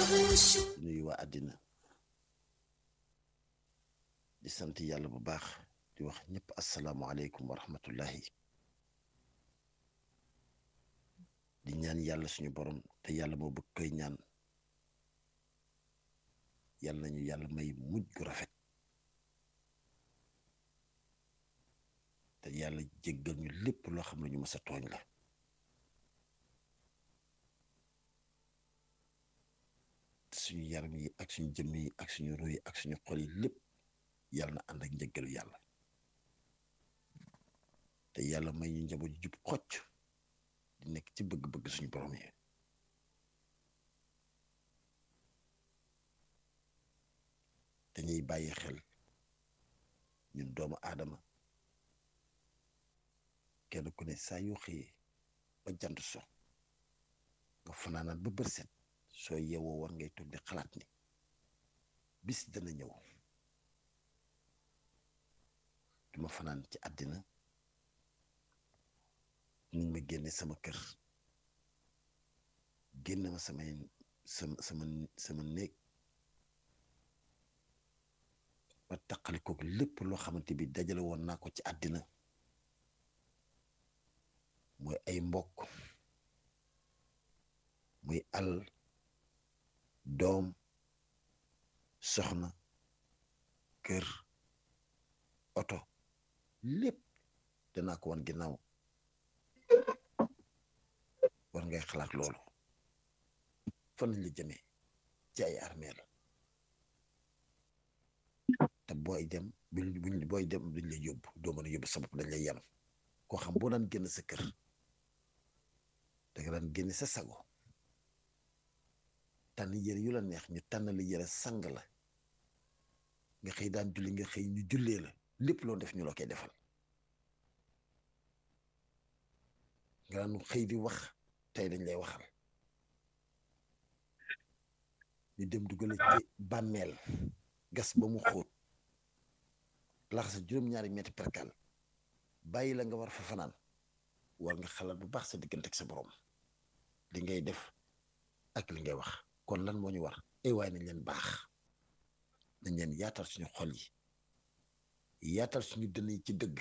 di nuyu waa àddina di sant yàlla bu baax di wax ñëpp asalaamualeykum wa rahmatullahi di ñaan yàlla suñu borom te yàlla moo bëgg koy ñaan yàlla nañu yàlla may mujj gu rafet te yàlla jéggal ñu lépp loo xam ne ñu mës a tooñ la suñu yaram yi ak suñu jëmm yi ak suñu ruy yi ak suñu xol yi lépp yàlla na ànd ak njëggalu yàlla te yàlla may ñu njaboot ju jub xocc di nekk ci bëgg-bëgg suñu borom yi dañuy bàyyi xel ñun doomu aadama kenn ku ne saa yoo xëyee ba jant so nga fanaanaat ba bër set soo yeewoo war ngay toog di xalaat ni bis dana ñëw duma fanaan ci àddina niñ ma génne sama kër génn ma samay sama sama sama néeg ba taqali kook lépp loo xamante bi dajale woon naa ko ci àddina mooy ay mbokk muy àll doom soxna kër oto lépp danaa ko wan ginnaaw war ngay xalaat loolu fan lañ la jëmee ci ay armeel te booy dem buñ buñ booy dem duñ lay yóbbu doo mën a yóbbu sa bopp dañ lay yem koo xam boo daan génn sa kër danga daan génn sa sago tànn yére yu la neex ñu tànn la yére sang la nga xëy daan julli nga xëy ñu jullee la lépp loo def ñu la koy defal nga daan xëy di wax tey dañ lay waxal ñu dem dugale ci bàmmeel gas ba mu xóot lax sa juróom-ñaari metti perkal bàyyi la nga war fa fanaan war nga xalaat bu baax sa diggante ak sa borom li ngay def ak li ngay wax kon lan moo ñu war ay waaye nañ leen baax nañ leen yaatal suñu xol yi yaatal suñu dënn yi ci dëgg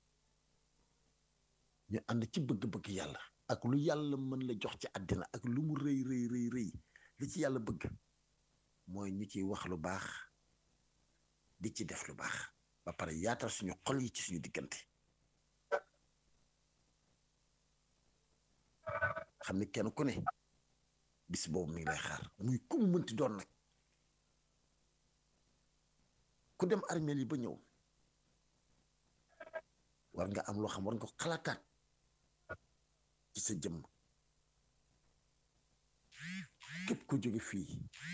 ñu ànd ci bëgg-bëgg yàlla ak lu yàlla mën la jox ci àddina ak lu mu rëy rëy rëy rëy li ci yàlla bëgg mooy ñu ciy wax lu baax di ci def lu baax ba pare yaatal suñu xol yi ci suñu diggante xam ni kenn ku ne bis boobu mi ngi lay xaar muy ku mu mënti doon nag ku dem armeel yi ba ñëw war nga am loo xam war nga ko xalaataat ci sa jëmm képp ko jóge fii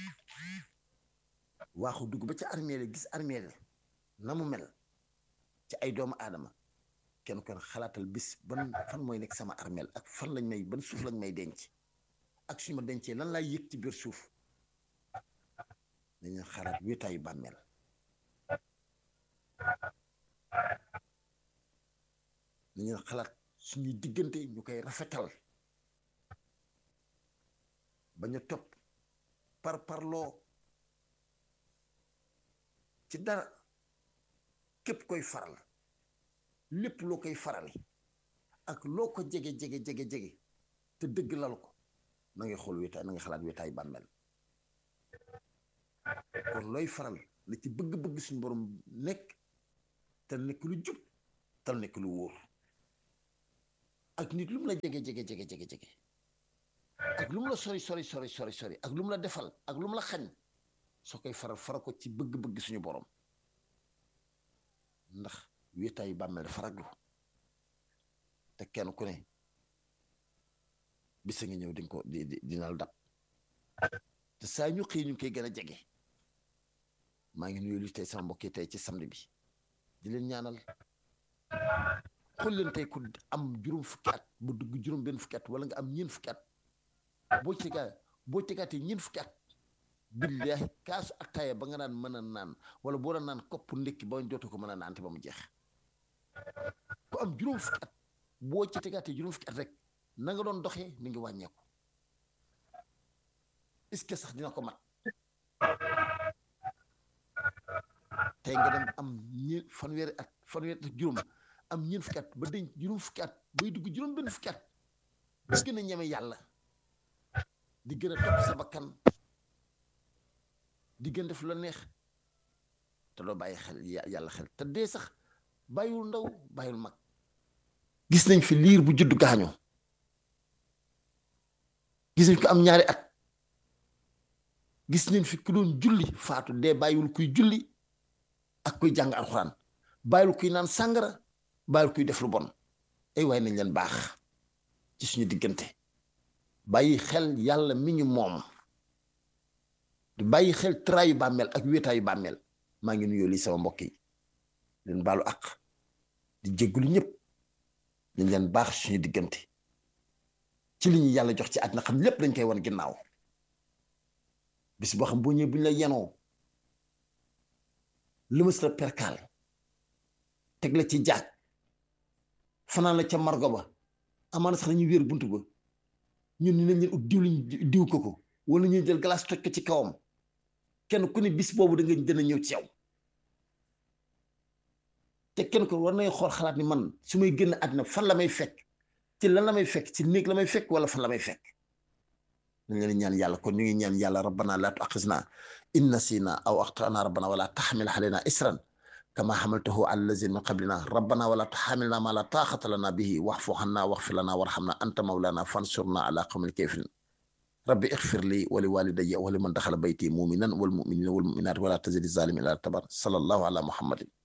waaxu dugg ba ca armeel gis armeel na mu mel ci ay doomu aadama kenn kon xalaatal bis ban fan mooy nekk sama armeel ak fan lañ may ban suuf lañ may denc ak suñu ma dencee lan laay yëg ci biir suuf dañu xalaat wéetaayu bàmmeel dañu xalaat suñuy diggante ñu koy rafetal bañ a topp par parloo ci dara képp koy faral lépp loo koy farali ak loo ko jege jege jege jege te dëgg lal ko na ngay xool wéetaay na nga xalaat wéetaay bàmmeel kon looy faral la ci bëgg-bëgg suñu borom nekk te nekk lu jub te nekk lu wóor ak nit lu mu la jege jege jege jege jege ak lu mu la sori sori sori sori sori ak lu mu la defal ak lu mu la xañ soo koy faral fara ko ci bëgg-bëgg suñu borom ndax wéetaayu bàmmeel dafa raglu te kenn ku ne bisa nga ñëw di ko di dinal dab te saa ñu xëy ñu koy gën a jege maa ngi nuyu li tey sama mbokk yi tey ci samedi bi di leen ñaanal xool leen tey ku am juróom fukki at bu dugg juróom benn fukki at wala nga am ñeent fukki at boo tegaa boo tegaatee ñeent fukki at billaahi kaasu attaaya ba nga naan mën a naan wala boo daan naan kopp ndékki ba dootu ko mën a naante ba mu jeex ku am juróom fukki at boo ci tegaatee juróom fukki at rek na nga doon doxee mi ngi wàññeeku est-ce que sax dina ko mat tey nga dem am ñe fanweeri at fanweeri at juróom am ñeent fukki at ba denc juróom fukki at bay dugg juróom benn fukki at di gën a ñeme yàlla di gën a topp sa bakkan di gën def la neex te doo bàyyi xel yàlla xel te dee sax bàyyiwul ndaw bàyyiwul mag gis nañ fi liir bu judd gaañu gis nañ ko am ñaari at gis nañ fi ku doon julli faatu dee bàyyiwul kuy julli ak kuy jàng alxuraan bàyyiwul kuy naan sàngara bàyyiwul kuy def lu bon ay waay nañ leen baax ci suñu diggante bàyyi xel yàlla mi ñu moom di bàyyi xel traayu bàmmeel ak wéetaayu bàmmeel maa ngi nuyoo lii sama mbokk yi leen baalu ak di jéggulu ñëpp dañ leen baax suñu diggante ci li ñu yàlla jox ci àddina xam lépp dañ koy wan ginnaaw bis boo xam boo ñëwee bu ñu la yenoo lëmas la perkaal teg la ci jaaj fanaan la ca margo ba amaana sax nañu wéer bunt ba ñun ñu nañ leen ut diw liñ diw ko ko wala ñuy jël glace toj ko ci kawam kenn ku ne bis boobu da nga dina ñëw ci yow te kenn ko war nay xool xalaat ni man su may génn àddina fan la may fekk ci lan la may fekk ci néeg la may fekk wala fan la may fekk dañ leen ñaan yàlla kon ñu ngi ñaan yàlla rabbana la tuaxisna in nasina aw axtana rabbana wala taxmil alayna isran kama xamaltahu ala lazina min qablina rabbana wala tuxamilna ma la taaxata lana bihi waxfu xanna waxfir lana warxamna anta mawlana fansurna ala qawmil kafirin rabbi ixfir li wa li walidayya wa liman daxala bayti muminan wal muminina wal muminat wala tazidi zalimin ila tabar sallallahu ala muhammadin